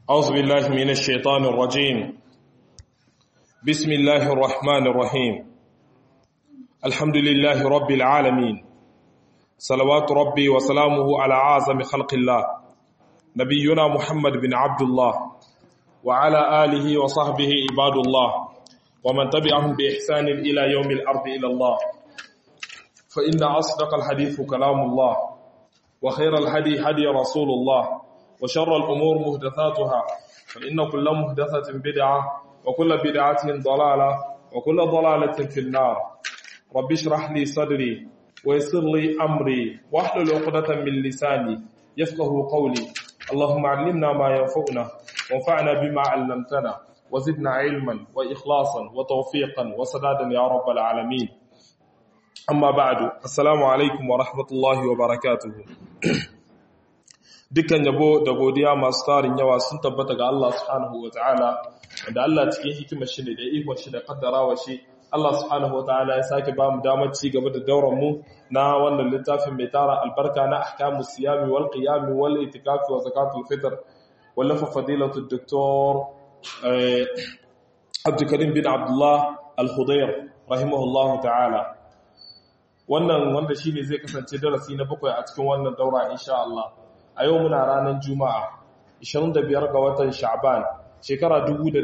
أعوذ بالله من الشيطان الرجيم بسم الله الرحمن الرحيم الحمد لله رب العالمين صلوات ربي وسلامه على أعظم خلق الله نبينا محمد بن عبد الله وعلى آله وصحبه عباد الله ومن تبعهم بإحسان إلى يوم الأرض إلى الله فإن أصدق الحديث كلام الله وخير الهدي هدي رسول الله وشر الأمور مهدثاتها فإن كل مهدثة بدعة وكل بدعة ضلالة وكل ضلالة في النار رب اشرح لي صدري ويسر لي أمري واحلل عقدة من لساني يفقه قولي اللهم علمنا ما ينفعنا وانفعنا بما علمتنا وزدنا علما وإخلاصا وتوفيقا وسدادا يا رب العالمين أما بعد السلام عليكم ورحمة الله وبركاته dukkan yabo da godiya masu tarin yawa sun tabbata ga Allah subhanahu ta'ala, wanda Allah cikin hikimar shi ne da ikon shi da kaddarawa shi Allah subhanahu ta'ala ya sake ba mu damar ci gaba da dauran mu na wannan littafin mai tara albarka na ahkamus siyami wal qiyami wal itikafi wa zakatul fitr wallafa fadilatu doktor Abdulkarim bin Abdullah Al-Hudayr rahimahullahu ta'ala wannan wanda shine zai kasance darasi na bakwai a cikin wannan daura insha Allah a yau muna ranar juma'a 25 ga watan sha'ban shekara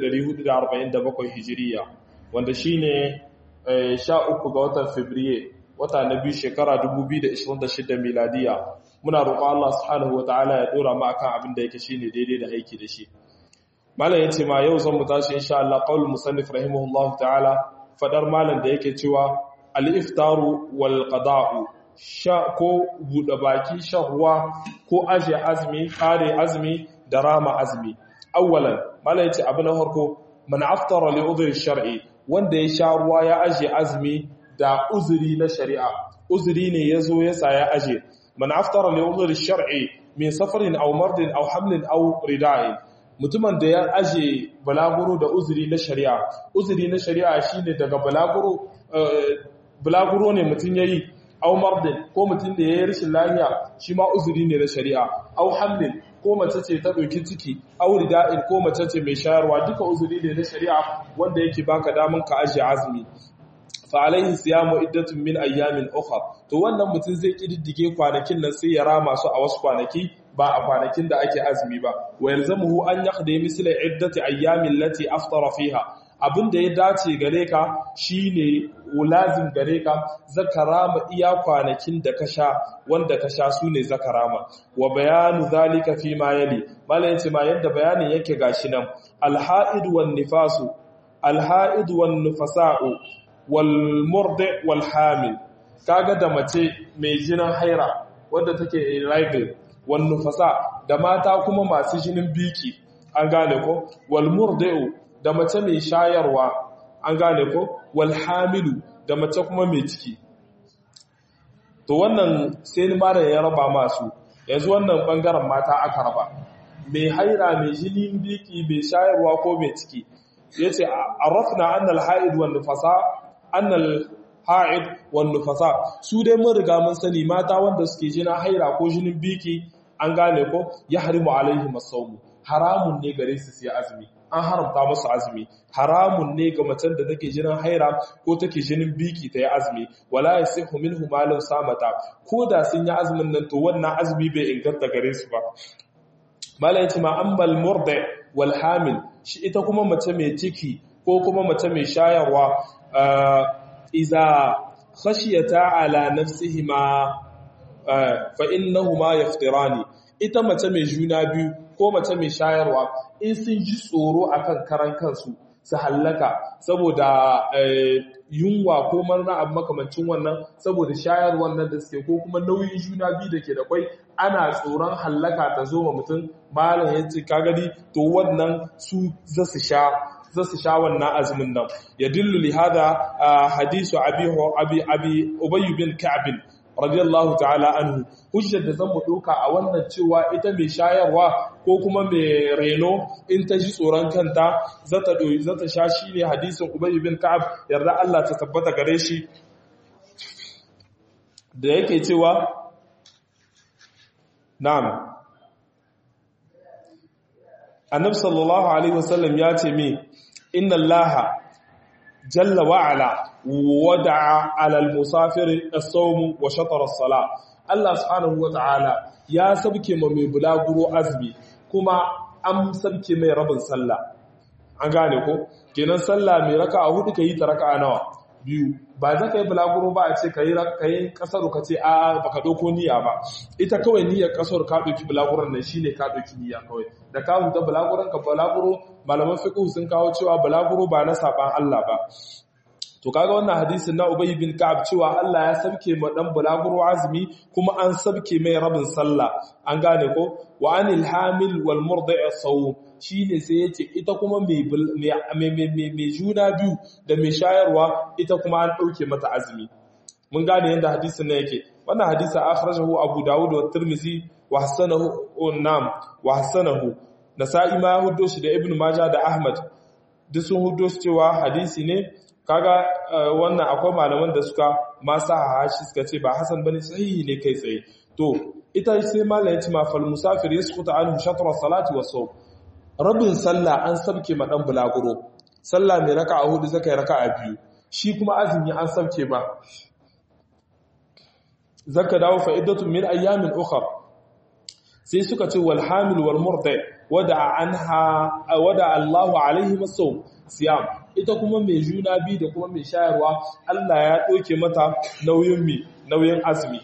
1447 hijiriya wanda shine 13 ga watan fabriye wata na biyu shekara 2026 miladiya muna roƙo Allah subhanahu wataala ya dora mu akan abin da yake shine daidai da aiki da shi malam yace ma yau zan mu tashi insha Allah qaul musannif rahimahullahu ta'ala fadar malam da yake cewa al-iftaru wal qada'u sha ko buɗe baki shan ruwa ko aje azumi ƙare azumi da rama azumi awwalan mala yace abu na farko man aftara li udhri shar'i wanda ya sha ruwa ya aje azumi da uzuri na shari'a uzuri ne yazo ya sa ya aje man aftara li udhri shar'i min safarin aw mardin aw hamlin aw rida'in mutumin da ya aje balaguro da uzuri na shari'a uzuri na shari'a shine daga balaguro balaguro ne mutun yayi au mardin ko mutum da ya yi rashin lafiya shi ma uzuri ne na shari'a au hamlin ko mace ce ta ɗauki ciki au rida'in ko mace ce mai shayarwa duka uzuri ne na shari'a wanda yake baka daman ka ajiye azumi fa alaihi siyamu iddatun min ayyamin ukhra to wannan mutum zai kididdige kwanakin nan sai ya rama su a wasu kwanaki ba a kwanakin da ake azumi ba wa yalzamuhu an yaqdi misla iddati ayyamin lati aftara fiha abin da ya dace gare ka shine lazim gare ka zakarama iya kwanakin da ka sha wanda ka sha su ne zakarama wa bayanu zalika fi ma yali malayin ce ma yadda bayanin yake gashi nan alha'id wan nifasu alha'id wan nufasa'u wal murdi wal hamil kaga da mace mai jinin haira wanda take irregular wan nufasa da mata kuma masu jinin biki an gane ko wal murdi'u da mace mai shayarwa an gane ko wal hamilu da mace kuma mai ciki to wannan sai ni mara ya raba masu yanzu wannan bangaren mata aka raba mai haira mai jini biki mai shayarwa ko mai ciki yace arafna annal haid wan nufasa annal haid wan nufasa su dai mun riga mun sani mata wanda suke jina haira ko jinin biki an gane ko ya harimu alaihim as-sawm haramun ne gare su sai azumi an haramta musu azumi haramun ne ga macen da take jinin haira ko take jinin biki ta yi azumi wala yasihu minhu ma law samata ko da sun yi azumin nan to wannan azumi bai inganta gare su ba malai yace ma ammal murda wal hamil shi ita kuma mace mai ciki ko kuma mace mai shayarwa iza khashiyata ala nafsihima fa innahuma yaftirani ita mace mai juna biyu ko mace mai shayarwa in sun ji tsoro akan karan kansu su hallaka saboda yunwa ko marna abu makamancin wannan saboda shayar wannan da suke ko kuma nauyin juna biyu da ke da kwai ana tsoron hallaka ta zo ma mutum malam ya ce kagari to wannan su za su sha za su sha wannan azumin nan ya dillu li hada hadisu abi abi abi ubay bin ka'b radiyallahu ta'ala anhu hujjar da zan mu doka a wannan cewa ita mai shayarwa ko kuma mai reno in ta ji tsoron kanta zata doyi zata sha shine hadisin Ubay bin Ka'ab yarda Allah ta tabbata gare shi da yake cewa na'am annabi sallallahu alaihi wasallam ya ce me inna allaha jalla wa ala wada'a ala al-musafir as-sawm wa shatr as-salah Allah subhanahu wa ta'ala ya sabke ma mai bulaguro azumi kuma an sabke mai rabin sallah an gane ko kenan sallah mai raka'a hudu kai ta raka'a nawa biyu ba za ka yi bulaguro ba a ce ka yi kasar ka ce a baka ɗauko niyya ba ita kawai niyyar kasar ka ɗauki bulaguron nan shine ka ɗauki niyya kawai da ka huta bulaguron ka bulaguro malaman fiqh sun kawo cewa bulaguro ba na saban Allah ba to kaga wannan hadisin na Ubay bin Ka'ab cewa Allah ya sabke ma dan bulaguro azumi kuma an sabke mai rabin sallah an gane ko wa anil hamil wal murdi' sawm shine sai yace ita kuma mai juna biyu da mai shayarwa ita kuma an dauke mata azumi mun gane yadda hadisin nan yake wannan hadisin akhrajahu Abu Dawud wa Tirmidhi wa hasanahu nam wa hasanahu Nasa'i ma huddo shi da Ibn Majah da Ahmad duk sun huddo shi cewa hadisi ne kaga wannan akwai malaman da suka masa hashi suka ce ba hasan bane sahihi ne kai tsaye to ita sai malamin ya ce ma fal musafir yasqutu anhu shatr as-salati wa sawm rabin sallah an sabke ma dan bulaguro sallah mai raka'a hudu zakai raka'a biyu shi kuma azumi an sabke ba zaka dawo fa iddatu min ayyamin ukhra sai suka ce wal hamil wal murdi wada anha wada Allahu alaihi masawm siyam ita kuma mai juna biyu da kuma mai shayarwa Allah ya ɗauke mata nauyin mi nauyin azumi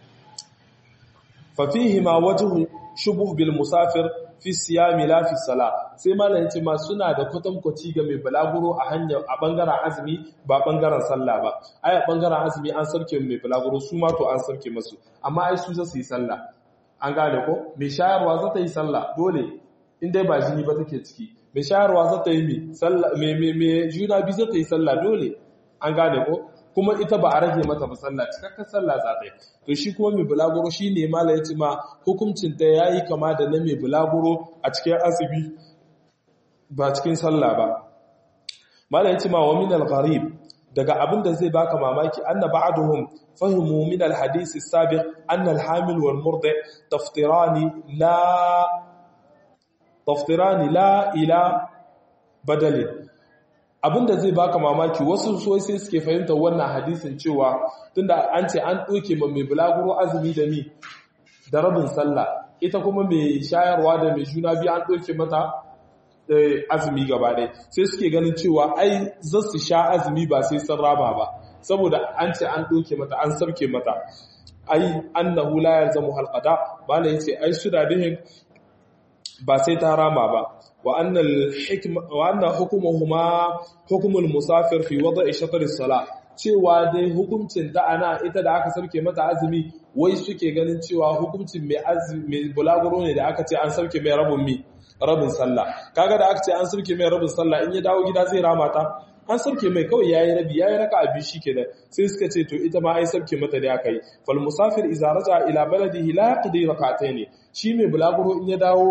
fa fihi ma wajhu shubuh bil musafir fi siyami la fi sala sai malamin ce ma suna da kwatankwaci ga mai balaguro a hanyar a bangaren azumi ba bangaren sallah ba ai a bangaren azumi an sarke mai balaguro su ma to an sarke masu amma ai su za su yi sallah an gane ko mai shayarwa za ta yi sallah dole in dai ba jini ba take ciki mai shayarwa za ta yi mai juna biyu za ta yi sallah dole an gane ko kuma ita ba a rage mata ba sallah cikakken sallah za ta yi to shi kuma mai bulaguro shi ne mala ya ci ma hukuncin ta ya yi kama da na mai bulaguro a cikin asibi ba cikin sallah ba mala ya ci ma wa min al-gharib daga abin da zai baka mamaki anna ba'duhum fahimu min al-hadith as-sabiq anna al-hamil wal murdi taftirani la taftirani la ila badalin abinda zai baka mamaki wasu sosai sai suke fahimtar wannan hadisin cewa tunda an ce an doke ma mai bulaguro azumi da mi da rabin sallah ita kuma mai shayarwa da mai juna biyu an doke mata azumi gaba ɗaya sai suke ganin cewa ai za su sha azumi ba sai sun raba ba saboda an ce an doke mata an sarke mata ai annahu la yalzamu halqada bala yace ai su da dihin ba sai ta rama ba wa annal hikma wa anna hukumuhuma hukumul musafir fi wada'i shatr as-sala cewa dai hukuncin ta ana ita da aka sarke mata azumi wai suke ganin cewa hukuncin mai azumi mai bulaguro ne da aka ce an sarke mai rabin mi rabin sallah kaga da aka ce an sarke mai rabin sallah in ya dawo gida zai rama ta an sarke mai kawai yayi rabi yayi raka abi shikenan sai suka ce to ita ma ai sarke mata da aka yi fal musafir idza raja ila baladihi la yaqdi rak'atayn shi mai bulaguro in ya dawo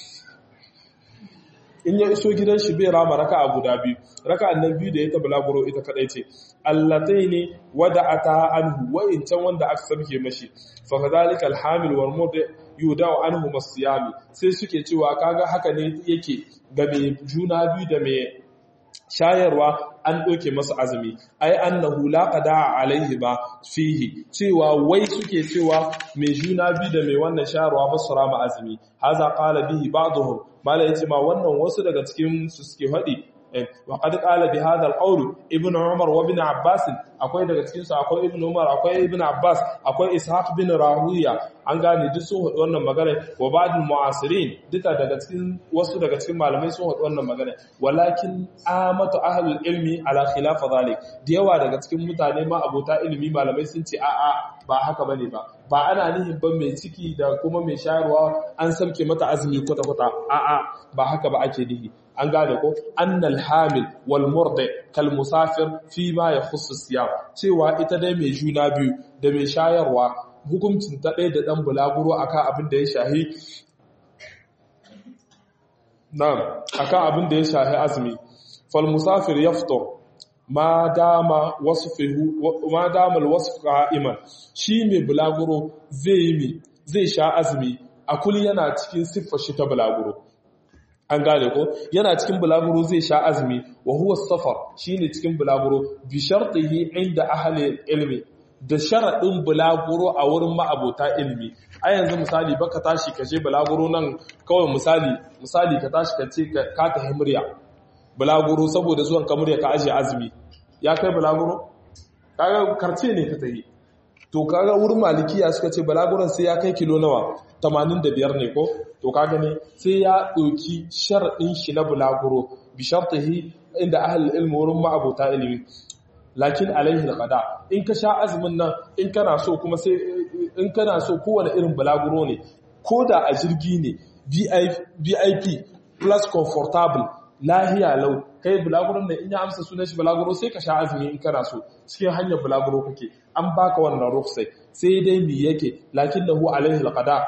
in ya iso gidan shi bai rama raka'a guda biyu raka'an nan biyu da ya ta bulaguro ita kadai ce allataini wada'ata anhu wa in can wanda aka sarke mashi fa kadhalika alhamil wal mudi yudau anhu masiyami sai suke cewa kaga haka ne yake ga mai juna biyu da mai shayarwa an ɗauke masa azumi ai annahu la qada alaihi ba fihi cewa wai suke cewa mai juna biyu da mai wannan shayarwa ba su rama azumi haza qala bihi ba'dhum mala yace ma wannan wasu daga cikin su suke faɗi wa qad qala bi hadha al-qawl ibn umar wa ibn abbas akwai daga cikin su akwai ibn umar akwai ibn abbas akwai ishaq bin rahuya an gane duk sun haɗu wannan magana wa ba'dul mu'asirin duka daga cikin wasu daga cikin malamai sun haɗu wannan magana walakin amatu ahlul ilmi ala khilaf zalik da yawa daga cikin mutane ma abota ilimi malamai sun ce a'a ba haka bane ba ba ana nihin ban mai ciki da kuma mai shayarwa an sauke mata azumi kwata kwata a'a ba haka ba ake nihi an gane ko annal hamil wal murdi kal musafir fi ma yakhussu siyam cewa ita dai mai juna biyu da mai shayarwa hukuncin ta ɗaya da ɗan bulaguro akan abin da ya shahi na'am akan abin da ya shahi azumi fal musafir yaftur ma dama wasfuhu ma dama alwasf qa'iman shi mai bulaguro zai yi mi zai sha azumi a kulli yana cikin siffar shi ta bulaguro an gane ko yana cikin bulaguro zai sha azumi wa huwa safar shine cikin bulaguro bi shartihi inda ahli ilmi da sharadin bulaguro a wurin ma'abota ilmi a yanzu misali baka tashi ka je bulaguro nan kawai misali misali ka tashi ka ce ka ta himriya bulaguro saboda zuwan ka murya ka aje azumi ya kai bulaguro kaga karce ne ka tayi to kaga wurin malikiya suka ce balaguran sai ya kai kilo nawa 85 ne ko to kaga ne sai ya ɗauki sharaɗin shi na bulaguro bi shartihi inda ahli ilmi wurin ma'abota ilimi lakin alaihi alqada in ka sha azumin nan in kana so kuma sai in kana so kowane irin bulaguro ne ko da a jirgi ne VIP plus comfortable lahiya lau kai bulaguron nan in ya amsa sunan shi bulaguro sai ka sha azumi in kana so cikin hanyar bulaguro kake an baka wannan rukhsai sai dai mi yake lakinnahu alaihi alqada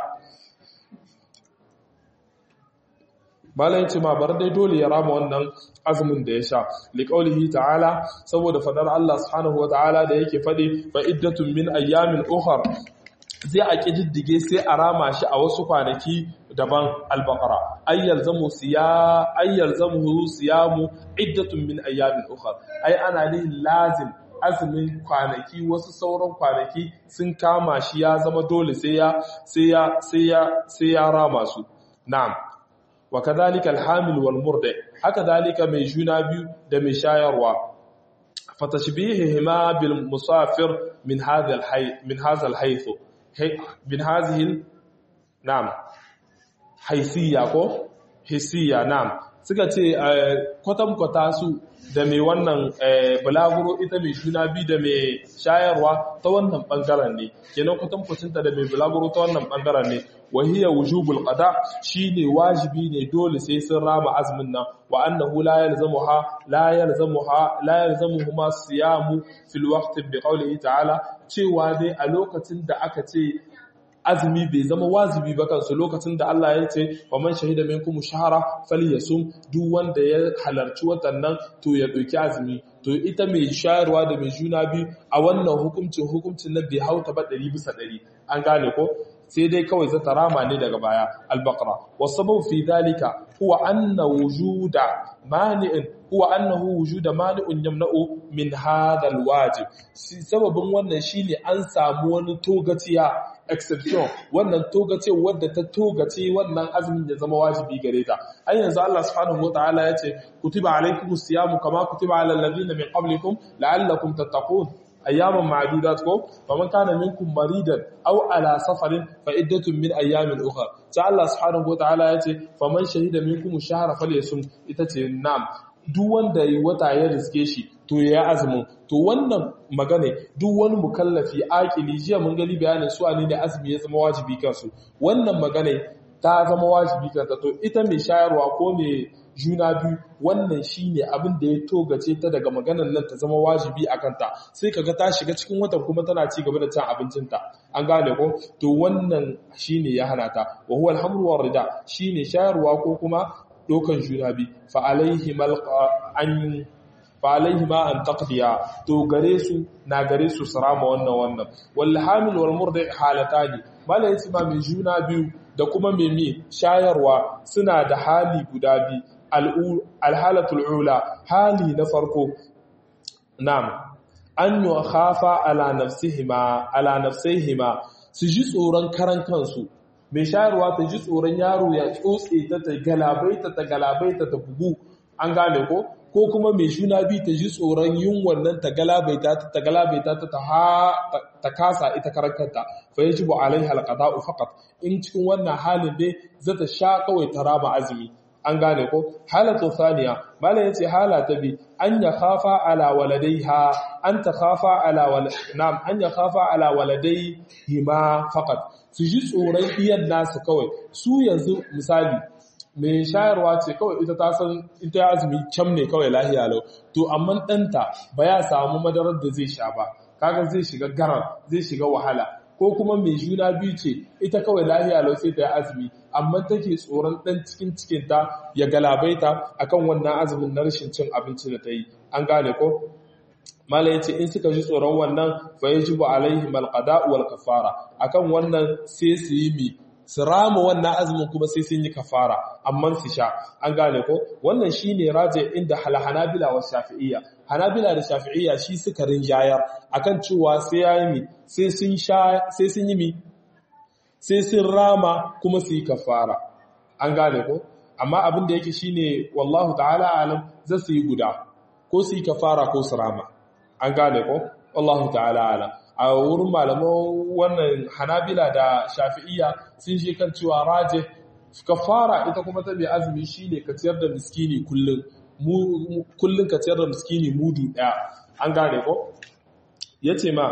malam yace ma bar dai dole ya rama wannan azumin da ya sha liqaulihi ta'ala saboda fadar Allah subhanahu wataala da yake fadi fa iddatun min ayyamin ukhra zai a kididdige sai a rama shi a wasu kwanaki daban al-baqara ayyal zamu siya ayyal zamu siyamu iddatun min ayyamin ukhra ai ana ne lazim azumin kwanaki wasu sauran kwanaki sun kama shi ya zama dole sai ya sai ya sai ya sai ya rama su na'am wa kadhalika alhamil wal murdi haka dalika mai juna biyu da mai shayarwa fatashbihihima bil musafir min hadha al hay min hadha al hayth min hadhihi na'am haysiya ko hisiya na'am suka ce kwatankwata su da mai wannan bulaguro ita mai juna biyu da mai shayarwa ta wannan bangaren ne kenan kwatankwacinta da mai bulaguro ta wannan bangaren ne wahiyar wujubul qada shine wajibi ne dole sai sun rama azumin nan wa annahu la yalzamuha la yalzamuha la yalzamuhuma siyamu fil waqti bi qawlihi ta'ala cewa dai a lokacin da aka ce azumi bai zama wajibi ba kansu lokacin da Allah ya ce wa man shahida minkum shahara falyasum duk wanda ya halarci watannan to ya dauki azumi to ita mai shayarwa da mai juna biyu a wannan hukuncin hukuncin na bai hauta ba 100 bisa 100 an gane ko sai dai kawai zata rama ne daga baya al-baqara wasabu fi dalika huwa anna wujuda mani'in huwa annahu wujuda mani'un yamna'u min hadha al-wajib sababin wannan shine an samu wani togaciya exception wannan togace wadda ta togace wannan azumin ya zama wajibi gare ta ai yanzu Allah subhanahu wataala yace kutiba alaykumus siyamu kama kutiba alal ladina min qablikum la'allakum tattaqun ayyaman ma'dudat ko faman kana minkum maridan aw ala safarin fa iddatun min ayyamin ukhra sai Allah subhanahu wataala yace faman shahida minkum shahra falyasum ita ce nam duk wanda yi wata ya riske shi to ya azumin to wannan magana duk wani mukallafi akili jiya mun gani bayanin su ne da azumi ya zama wajibi kansu wannan magana ta zama wajibi kanta to ita mai shayarwa ko mai juna biyu wannan shine abin da ya togace ta daga maganar nan ta zama wajibi a kanta sai kaga ta shiga cikin watan kuma tana ci gaba da cin abincinta an gane ko to wannan shine ya hana ta wa huwa alhamru war rida shine shayarwa ko kuma dokan juna biyu fa alaihi an fa alaihi ma an taqdiya to gare su na gare su sarama wannan wannan wal hamil wal murdi halatani malai ma mai juna biyu da kuma mai mi shayarwa suna da hali guda biyu alhalatul ula hali na farko nam an yi khafa ala nafsihima ala nafsihima su ji tsoron karan kansu mai shayarwa ta ji tsoron yaro ya tsotse ta ta galabaita ta galabaita ta bugu an gane ko ko kuma mai shuna bi ta ji tsoron yin wannan ta galabaita ta ta galabaita ta ta kasa ita karankanta fa yajibu alaiha alqada'u faqat in cikin wannan halin dai zata sha kawai ta raba azumi an gane ko halatu thaniya mala yace hala ta bi an ya khafa ala waladaiha an ta khafa ala wal na'am an ya khafa ala waladaiha faqat su ji tsoron iyan nasu kawai su yanzu misali mai shayarwa ce kawai ita ta san ita azumi kyam ne kawai lahiya lau to amma ɗanta ba ya samu madarar da zai sha ba kaga zai shiga garar zai shiga wahala ko kuma mai juna biyu ce ita kawai lahiya lau sai ta yi azumi amma take tsoron ɗan cikin cikinta ya galabaita akan wannan azumin na rashin cin abinci da ta yi an gane ko mala yace in suka ji tsoron wannan fa yajibu alaihim alqada wal kafara akan wannan sai su yi mi su rama wannan azumin kuma sai sun yi kafara amma su sha an gane ko wannan shine raje inda hanabila wa shafi'iyya hanabila da shafi'iyya shi suka rinjayar akan cewa sai yayi mi sai sun sha sai sun yi mi sai sun rama kuma su yi kafara an gane ko amma abin da yake shine wallahu ta'ala alam za su yi guda ko su yi kafara ko su rama an gane ko wallahu ta'ala alam a wurin malaman wannan hanabila da shafi'iyya sun je kan cewa raje kafara ita kuma ta mai azumi shine ka ciyar da miskini kullun kullun ka ciyar da miskini mudu daya an gane ko yace ma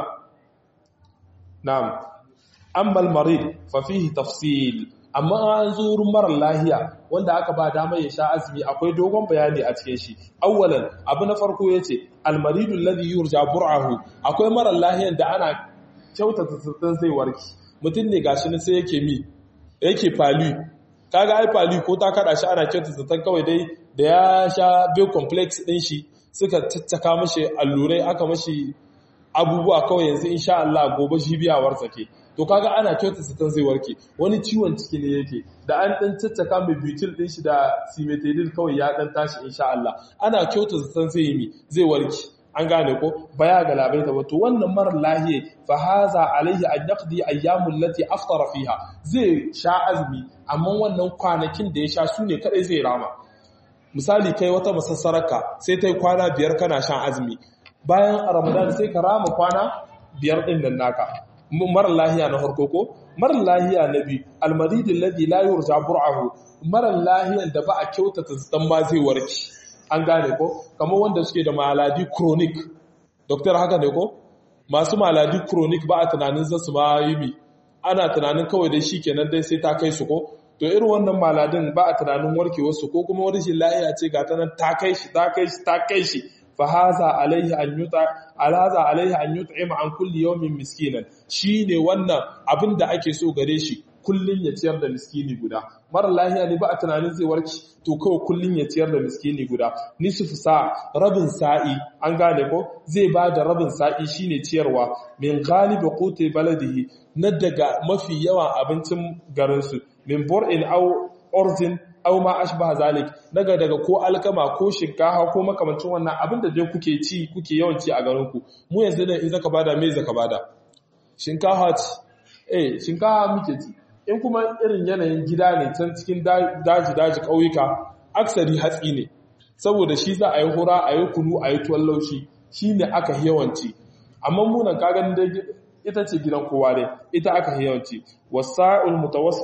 na'am ammal marid fa fihi tafsil amma an zo wurin marar lahiya wanda aka ba damar ya sha azumi akwai dogon bayani a cikin shi awwalan abu na farko yace almaridul ladhi yurja bur'ahu akwai marar lahiyan da ana kyautata tsatsan zai warki mutum ne gashi ne sai yake mi yake fali kaga ai fali ko ta kada shi ana kyautata tsatsan kawai dai da ya sha b complex din shi suka tattaka mashi allurai aka mashi abubuwa kawai yanzu insha Allah gobe shi biya wartsake to kaga ana kyauta satan zai warke wani ciwon ciki ne yake da an dan caccaka mai butyl din shi da cimetidine kawai ya dan tashi insha Allah ana kyauta satan zai yi zai warke an gane ko baya ga labai ta to wannan mara lahiye fa haza alaihi an yaqdi ayyamul lati aftara fiha zai sha azumi amma wannan kwanakin da ya sha su ne kadai zai rama misali kai wata masassaraka sai ta yi kwana biyar kana shan azumi bayan ramadan sai ka rama kwana biyar din nan naka mara lahiya na harko ko mara lahiya na biyu almaridin ladhi la yurja bur'ahu mara lahiyan da ba a kyautata dan ba zai warke an gane ko kamar wanda suke da maladi chronic doctor haka ne ko masu maladi chronic ba a tunanin za su ma yi mi ana tunanin kawai dai shikenan dai sai ta kai su ko to irin wannan maladin ba a tunanin warkewar su ko kuma wani lahiya ce ga ta nan ta kai shi ta kai shi ta kai shi fahaza alaihi an yuta alaza alaihi an yut'ima an kulli yawmin miskinan shine wannan abin da ake so gare shi kullun ya ciyar da miskini guda mara lahiya ne ba a tunanin zai warki to kawai kullun ya ciyar da miskini guda nisfu sa rabin sa'i an gane ko zai ba da rabin sa'i shine ciyarwa min galibi quti baladihi na daga mafi yawan abincin garinsu min bur'in aw orzin aw ma ashbaha zalik daga daga ko alkama ko shinkafa ko makamancin wannan abin da dai kuke ci kuke yawan ci a garin ku mu yanzu ne in zaka bada me zaka bada shinkafa ci eh shinkafa muke ci in kuma irin yanayin gida ne can cikin daji daji kauyuka aksari hatsi ne saboda shi za a yi hura a yi kunu a yi tuwon laushi shine aka yawanci amma munan ka ganin dai ita ce gidan kowa dai ita aka yawanci wasa'ul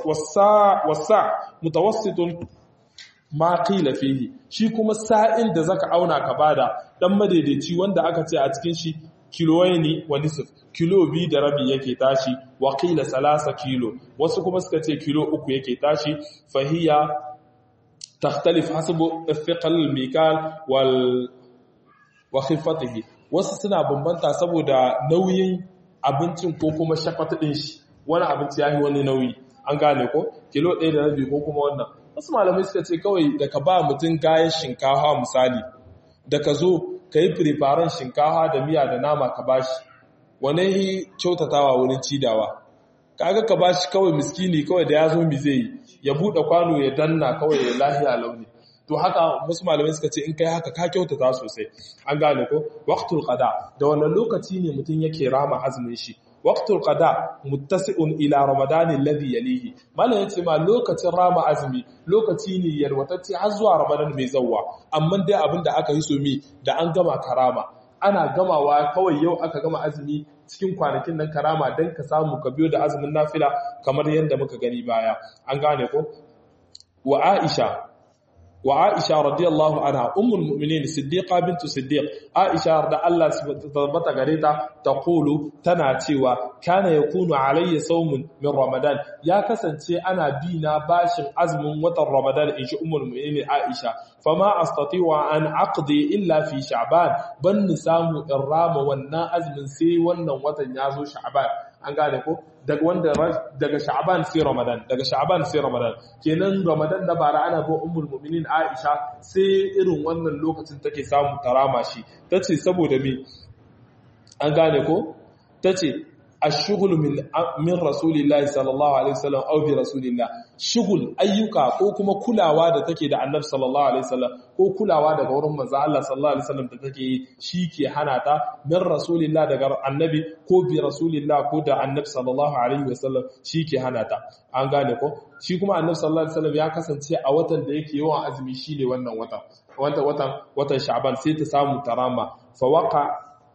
wasa mutawassitun ma qila fihi shi kuma sa'in da zaka auna ka bada dan madaidaici wanda aka ce a cikin shi kiloyini wa nisf kilo biyu da rabi yake tashi wa qila salasa kilo wasu kuma suka ce kilo uku yake tashi fahiya takhtalif hasabu thiqal mikal wal wa khifatihi wasu suna bambanta saboda nauyin abincin ko kuma shafata ɗin shi wani abinci ya yi wani nauyi an gane ko kilo ɗaya da rabi ko kuma wannan wasu malamai suka ce kawai da ka ba mutum kayan shinkawa misali da ka zo ka yi firifaren shinkawa da miya da nama ka ba shi wane yi kyautatawa wurin cidawa kaga ka ba shi kawai miskini kawai da ya zo mi zai yi ya buɗe kwano ya danna kawai ya lahiya launi to haka wasu malamai suka ce in kai haka ka kyautata sosai an gane ko waqtul qada da wannan lokaci ne mutum yake rama azumin shi waqtul qada muttasi'un ila ramadan alladhi yalihi malam yace ma lokacin rama azumi lokaci ne yarwatacce har zuwa ramadan mai zawwa amma dai abinda aka yi so mi da an gama karama ana gamawa kawai yau aka gama azumi cikin kwanakin nan karama dan ka samu ka biyo da azumin nafila kamar yadda muka gani baya an gane ko wa aisha وعائشة رضي الله عنها أم المؤمنين صديقة بنت صديق عائشة رضي الله ثبت غريتا تقول تناتي وكان يكون علي صوم من رمضان يا كسنتي أنا بينا باشن عزم وطن رمضان إن أم المؤمنين عائشة فما أستطيع أن أقضي إلا في شعبان بن سامو الرام والنا أزم سي ونن وطن يازو شعبان an gane ko daga wanda daga sha'ban sai ramadan daga sha'ban sai ramadan kenan ramadan da bara ana go ummul mu'minin aisha sai irin wannan lokacin take samu tarama shi tace saboda me an gane ko tace ash-shughul min min rasulillahi sallallahu alaihi wasallam aw bi rasulillah shughul ayyuka ko kuma kulawa da take da annabi sallallahu alaihi wasallam ko kulawa daga wurin manzo Allah sallallahu alaihi wasallam da take yi shike hana ta min rasulillah daga annabi ko bi rasulillah ko da annabi sallallahu alaihi wasallam shike hana ta an gane ko shi kuma annabi sallallahu alaihi wasallam ya kasance a watan da yake yawan azumi shine wannan watan watan watan watan sha'ban sai ta samu tarama fa waqa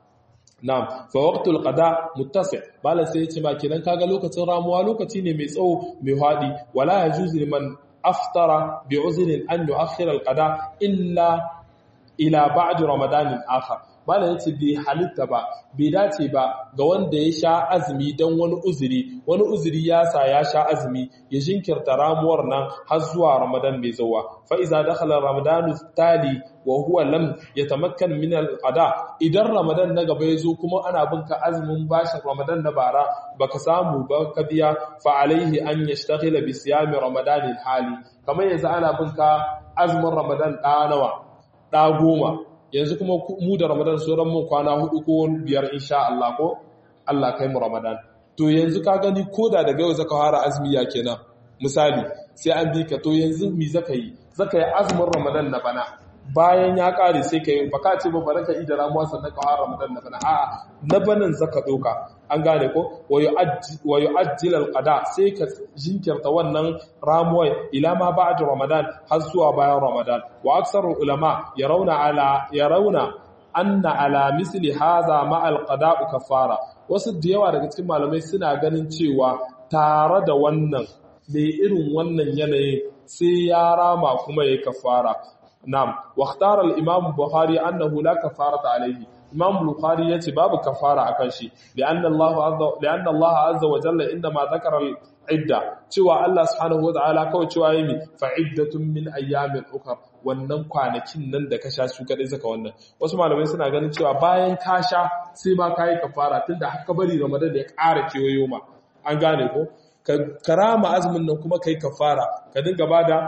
na'am fa waqtul qada muttasi bala sai yace ma kenan kaga lokacin ramuwa lokaci ne mai tsawo mai hadi wala yajuzu liman aftara bi uzrin an yu'akhkhira al qada illa ila ba'd ramadan akhar bala yace bai halitta ba bai dace ba ga wanda ya sha azumi dan wani uzuri wani uzuri ya sa ya sha azumi ya jinkirta ramuwar nan har zuwa ramadan mai zuwa fa iza dakhala ramadan tali wa huwa lam yatamakkan min al-qada idan ramadan na gaba yazo kuma ana binka azumin bashin ramadan na bara baka samu ba ka biya fa alaihi an yashtaghila bi siyami ramadan al-hali kamar yanzu ana binka azumin ramadan da nawa da goma yanzu kuma mu da ramadan sauran mun kwana hudu ko biyar insha Allah ko Allah kai mu ramadan to yanzu ka gani koda daga yau zaka fara azumi ya kenan misali sai an bi ka to yanzu mi zaka yi zaka yi azumin ramadan na bana bayan ya kare sai ka yi baka ce ba baraka ida ramuwa sannan ka fara ramadan na bana a'a na banan zaka doka an gane ko wa yu'ajjil al-qada sai ka jinkirta wannan ramuwa ila ma ba'da ramadan har zuwa bayan ramadan wa aksarul ulama yarawna ala yarawna anna ala misli hadha ma al-qada'u kafara wasu da yawa daga cikin malamai suna ganin cewa tare da wannan mai irin wannan yanayin sai ya rama kuma ya kafara na'am wa ikhtara al-imam bukhari annahu la kafarata alayhi imam bukhari yace babu kafara akan shi li'anna Allah azza li'anna Allah azza wa jalla indama dhakara al-idda cewa Allah subhanahu wa ta'ala kawai cewa yimi fa iddatun min ayyamin ukhra wannan kwanakin nan da ka sha su kadai zaka wannan wasu malamai suna ganin cewa bayan ka sha sai ma kai kafara tunda haka bari ramadan da ya ƙara kewayo ma an gane ko ka karama azumin nan kuma kai kafara ka dinga bada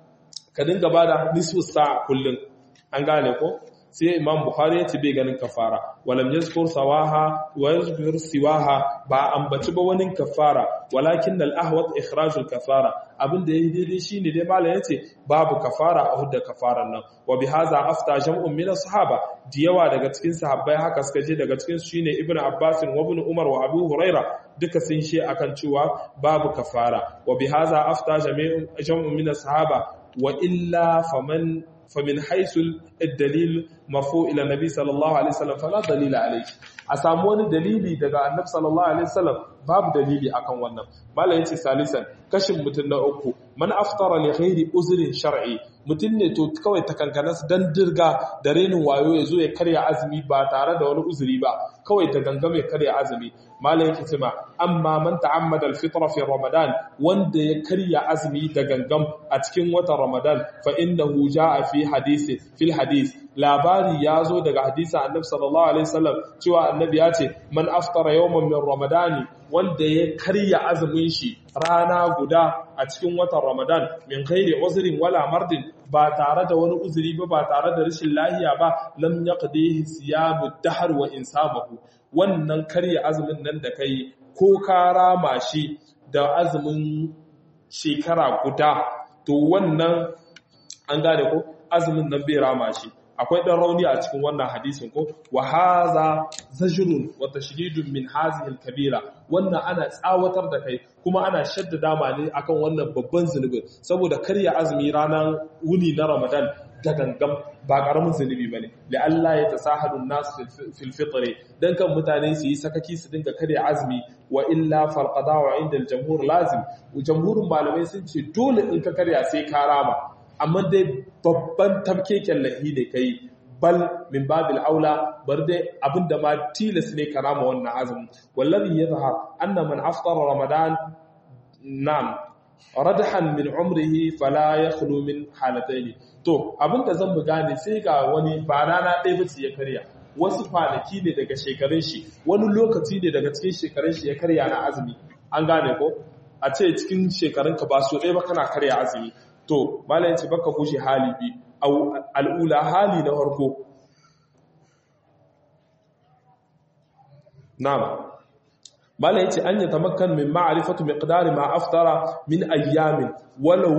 ka dinga bada nisfu sa'a kullun an gane ko sai imam bukhari ya ce bai ganin kafara walam yazkur sawaha wa yazkur siwaha ba ambaci ba wani kafara walakin al ahwat ikhraj al kafara abinda yayi daidai shine dai malam yace babu kafara a hudda kafaran nan wa bihaza afta jam'un min sahaba diyawa daga cikin sahabbai haka suka je daga cikin su shine ibnu abbas wa ibn umar wa abu huraira duka sun she akan cewa babu kafara wa bihaza afta jam'un min sahaba wa illa faman فمن حيث الدليل مرفوع الى النبي صلى الله عليه وسلم فلا دليل عليه a samu wani dalili daga annabi sallallahu alaihi wasallam babu dalili akan wannan malai yace salisan kashin mutun na uku man aftara li ghairi uzrin shar'i mutun ne to kawai takankanas dan dirga da renin wayo yazo ya karya azumi ba tare da wani uzuri ba kawai ta gangame karya azumi malai yake cewa amma man ta'ammada al-fitra fi ramadan wanda ya karya azumi da gangam a cikin watan ramadan fa innahu jaa fi hadisi fil hadis labari ya zo daga hadisa annabi sallallahu alaihi wasallam cewa annabi ya ce man aftara yawman min ramadani wanda ya karya azumin shi rana guda a cikin watan ramadan min ghairi uzrin wala mardin ba tare da wani uzuri ba ba tare da rashin lahiya ba lam yaqdihi siyamu dahr wa insabahu wannan karya azumin nan da kai ko ka rama shi da azumin shekara guda to wannan an gane ko azumin nan bai rama shi akwai ɗan rauni a cikin wannan hadisin ko wa haza zajrun wa tashdidun min hazihi al-kabira wannan ana tsawatar da kai kuma ana shaddada ma ne akan wannan babban zunubi saboda karya azumi ranar wuni na Ramadan da gangam ba karamin zunubi bane la Allah ya tasahalu an-nas fil fitr dan kan mutane su yi sakaki su dinga karya azumi wa illa fal qada'u inda al-jamhur lazim jamhurin malamai sun ce dole in ka karya sai ka rama amma dai babban tamkeken lahi ne kai bal min babil aula bar dai abinda ma tilas ne karama wannan azumin wallazi yadhhar anna man aftara ramadan nam radhan min umrihi fala yakhlu min halatayn to abinda zan mu gane sai ga wani ba rana ɗaya bace ya karya wasu kwanaki ne daga shekarun shi wani lokaci ne daga cikin shekarun shi ya karya na azumi an gane ko a ce cikin shekarun ka ba so ɗaya ba kana karya azumi to malayin ce baka kushe hali bi al'ula hali na farko na'am mala yace an ya tamakkan min ma'rifatu miqdari ma aftara min ayyamin walau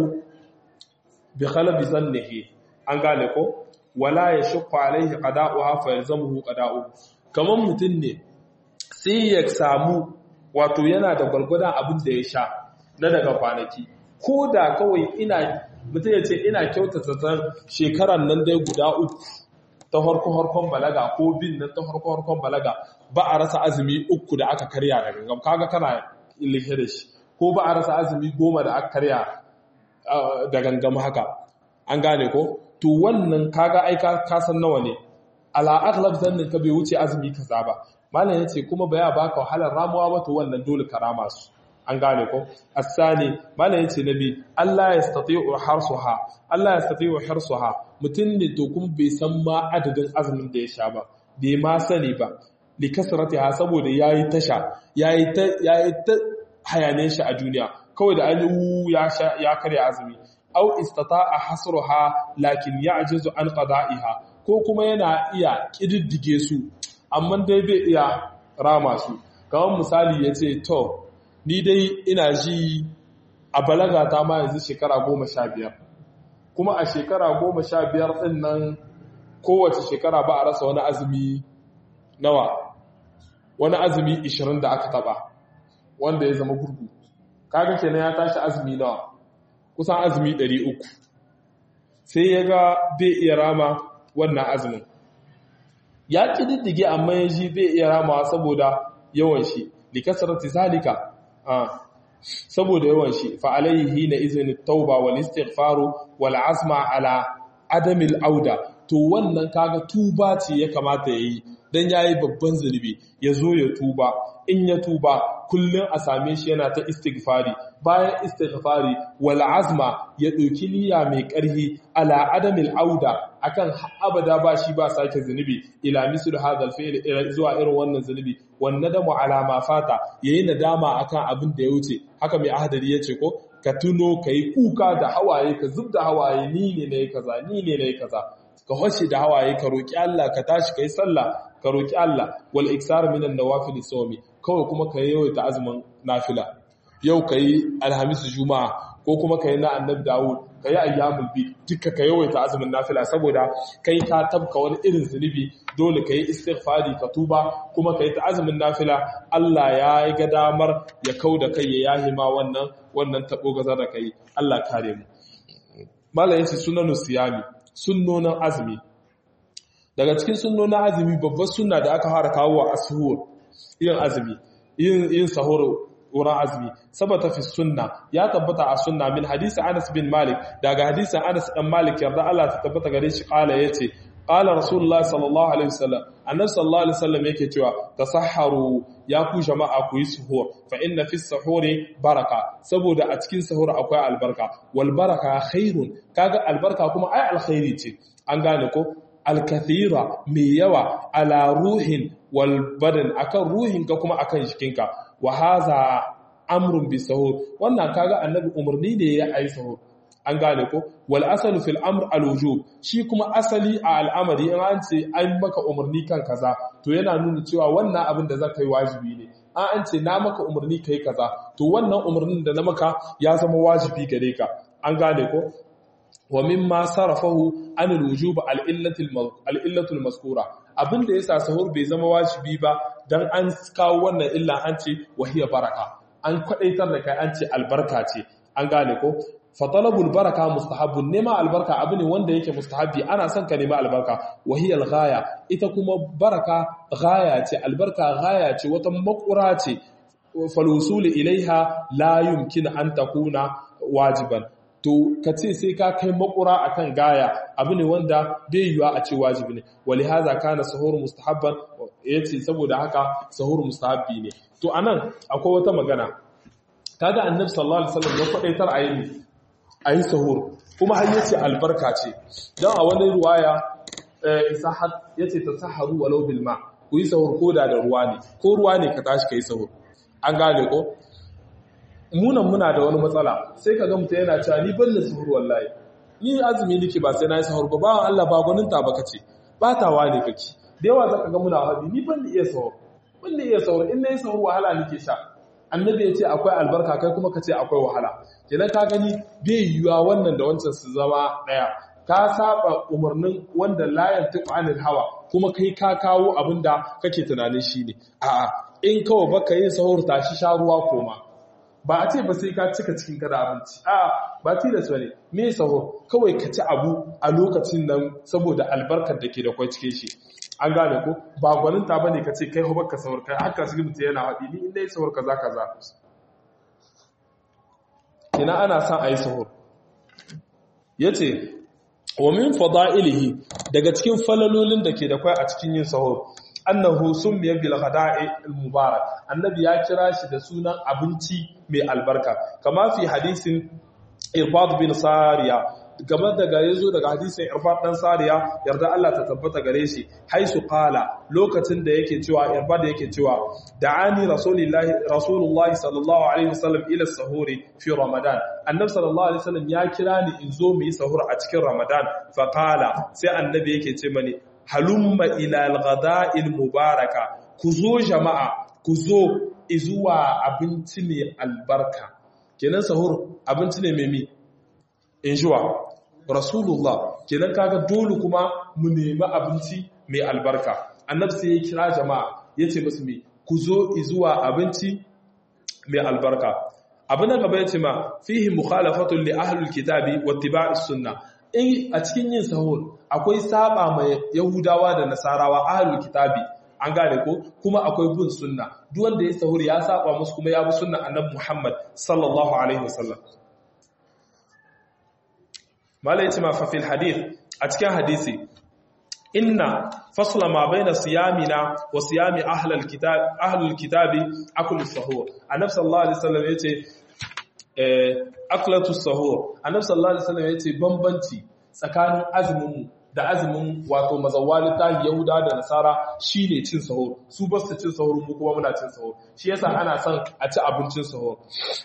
bi khalabi zannihi an gane ko wala yashqa alaihi qada'uha fa yalzamuhu qada'u kaman mutun ne sai ya samu wato yana da gwargwadon abin da ya sha na daga kwanaki ko da kawai ina mutum ya ce ina kyautata ta shekaran nan dai guda uku ta harko-harkon balaga ko bin nan ta harko-harkon balaga ba a rasa azumi uku da aka karya da gangam kaga kana ilike da shi ko ba a rasa azumi goma da aka karya da gangam haka an gane ko to wannan kaga aika kasan nawa ne ala aghlab zannin ka bai wuce azumi kaza ba malam yace kuma baya baka wahalar ramuwa ba to wannan dole ka rama su an gane ko asani malam yace nabi Allah yastati'u harsuha Allah yastati'u harsuha mutun ne to kuma bai san ma adadin azumin da ya sha ba bai ma sani ba li kasratiha saboda yayi tasha yayi ta yayi ta hayane shi a duniya kawai da ayu ya sha ya karya azumi aw istata'a hasruha lakin ya'jizu an qada'iha ko kuma yana iya kididdige su amma dai bai iya rama su kamar misali yace to ni dai ina ji a balaga ta ma yanzu shekara goma sha biyar kuma a shekara goma sha biyar ɗin nan kowace shekara ba a rasa wani azumi nawa wani azumi ishirin da aka taba wanda ya zama gurgu kaga kenan ya tashi azumi nawa kusan azumi ɗari uku sai ya ga bai iya rama wannan azumin ya ƙididdige amma ya ji bai iya ramawa saboda yawan shi likasarati zalika saboda yawan shi fa alaihi na izinin tauba wal istighfaru wal azma ala adamil auda to wannan kaga tuba ce ya kamata yayi dan yayi babban zunubi ya zo ya tuba in ya tuba kullun a same shi yana ta istighfari bayan istighfari wal azma ya ɗauki niyya mai ƙarfi ala adamil auda akan abada ba shi ba sake zunubi ila mislu hadal fi'l zuwa irin wannan zunubi wan nadamu ala ma fata yayi nadama akan abin da ya wuce haka mai ahadari yace ko ka tuno kai kuka da hawaye ka zubda hawaye ni ne nayi kaza ni ne nayi kaza ka hoshe da hawaye ka roki Allah ka tashi kai sallah ka roki Allah wal iksar minan nawafil sawmi kawai kuma ka yawaita azumin nafila yau kai alhamis juma'a ko kuma ka yi na annab dawud ka yi ayyamul bi duka ka yawaita azumin nafila saboda kai ka tabka wani irin zunubi dole ka yi istighfari ka tuba kuma ka yi ta azumin nafila Allah ya yi ga damar ya kau da kai ya yahi ma wannan wannan tabo gaza da kai Allah kare mu mallan yace sunanu siyami sunnonin azumi daga cikin sunnonin azumi babbar sunna da aka fara kawo a asuhur yin azumi yin yin sahur wurin azumi sabata fi sunna ya tabbata a sunna min hadisi Anas bin Malik daga hadisin Anas dan Malik yarda Allah ta tabbata gare shi kala yace qala rasulullahi sallallahu alaihi wasallam annabi sallallahu alaihi wasallam yake cewa tasahharu ya ku jama'a ku yi suhur fa inna fi suhuri baraka saboda a cikin suhur akwai albarka wal baraka khairun kaga albarka kuma ai alkhairi ce an gane ko alkathira mai yawa ala ruhin wal badan akan ruhinka kuma akan jikinka wa haza amrun bi sahur wannan kaga annabi umarni ne ya ayi sahur an gane ko wal asalu fil amr al wujub shi kuma asali a al'amari in an ce an maka umarni kan kaza to yana nuna cewa wannan abin da zaka yi wajibi ne an an ce na maka umarni kai kaza to wannan umarnin da na maka ya zama wajibi gare ka an gane ko wa mimma sarafahu an al wujub al illatil al illatul mazkura abinda yasa sahur bai zama wajibi ba dan an kawo wannan illa an ce wahiya baraka an kwadaitar da kai an ce albarka ce an gane ko fatalabul baraka mustahabbun nema albarka abu ne wanda yake mustahabbi ana son ka nema albarka wahiyal ghaya ita kuma baraka ghaya ce albarka ghaya ce wata makura ce falusul ilaiha la yumkin an takuna wajiban to ka ce sai ka kai makura akan gaya abu ne wanda bai yiwa a ce wajibi ne wali haza kana sahur mustahabban yace saboda haka sahur mustahabbi ne to anan akwai wata magana kaga annabi sallallahu alaihi wasallam ya kwadaitar a yi a yi sahur kuma har yace albarka ce dan a wani ruwaya isahat yace tasaharu walau bil ma ku yi sahur ko da da ruwa ne ko ruwa ne ka tashi kai sahur an gane ko munan muna da wani matsala sai ka ga mutum yana cewa ni ban da sahur wallahi ni azumi nake ba sai na yi sahur ba bawan Allah ba gwanin ta baka ce batawa ne kake da yawa zaka ga muna haɗi ni ban da iya sahur wanda iya sahur in nayi sahur wahala nake sha annabi ya ce akwai albarka kai kuma ka ce akwai wahala kenan ka gani bai yiwuwa wannan da wancan su zama daya ka saba umarnin wanda la yantiqu anil hawa kuma kai ka kawo abinda kake tunanin shine a'a in kawai baka yin sahur tashi sha ruwa koma ba a ce ba sai ka cika cikin kada abinci a ba tilas bane me sahur kawai ka ci abu a lokacin nan saboda albarkar da ke da kwai cikin shi an gane ko ba gwaninta bane ka ce kai hobar ka sahur kai haka shi mutum yana haɗi ni inda yi sahur kaza kaza ina ana son a yi sahur yace wa min fada'ilihi daga cikin falalolin da ke da kwai a cikin yin sahur annahu summiya bil ghada'i al mubarak annabi ya kira shi da sunan abinci mai albarka kama fi hadisin irbad bin sariya game daga yazo daga hadisin irbad dan sariya yarda Allah ta tabbata gare shi haisu qala lokacin da yake cewa irbad yake cewa da'ani rasulullahi rasulullahi sallallahu alaihi wasallam ila sahuri fi ramadan annabi sallallahu alaihi wasallam ya kira ni in zo mu yi sahur a cikin ramadan fa qala sai annabi yake ce mani halumma ila al-ghada'il mubaraka ku zo jama'a ku zo izuwa abinci mai albarka kenan sahur abinci ne mai mi injuwa rasulullah kenan kaga dole kuma mu nemi abinci mai albarka annabi sai ya kira jama'a yace musu me ku zo izuwa abinci mai albarka abin da gaba yace ma fihi mukhalafatun li ahlul kitabi wattiba'is sunnah in a cikin yin sahur akwai saba mai yahudawa da nasarawa ahlul kitabi an gane ko kuma akwai bin sunna duk wanda ya sahur ya saba musu kuma ya bi sunna annabi Muhammad sallallahu alaihi wasallam malai ce ma fa fil hadith a cikin hadisi inna fasla ma baina siyamina wa siyami ahlul kitab ahlul kitabi aklu sahur annabi sallallahu alaihi wasallam yace aklatu sahur annabi sallallahu alaihi wasallam yace bambanci tsakanin azumin da azumin wato mazawali tahi yahuda da nasara shine cin sahur su ba su cin sahur mu kuma muna cin sahur shi yasa ana son a ci abincin sahur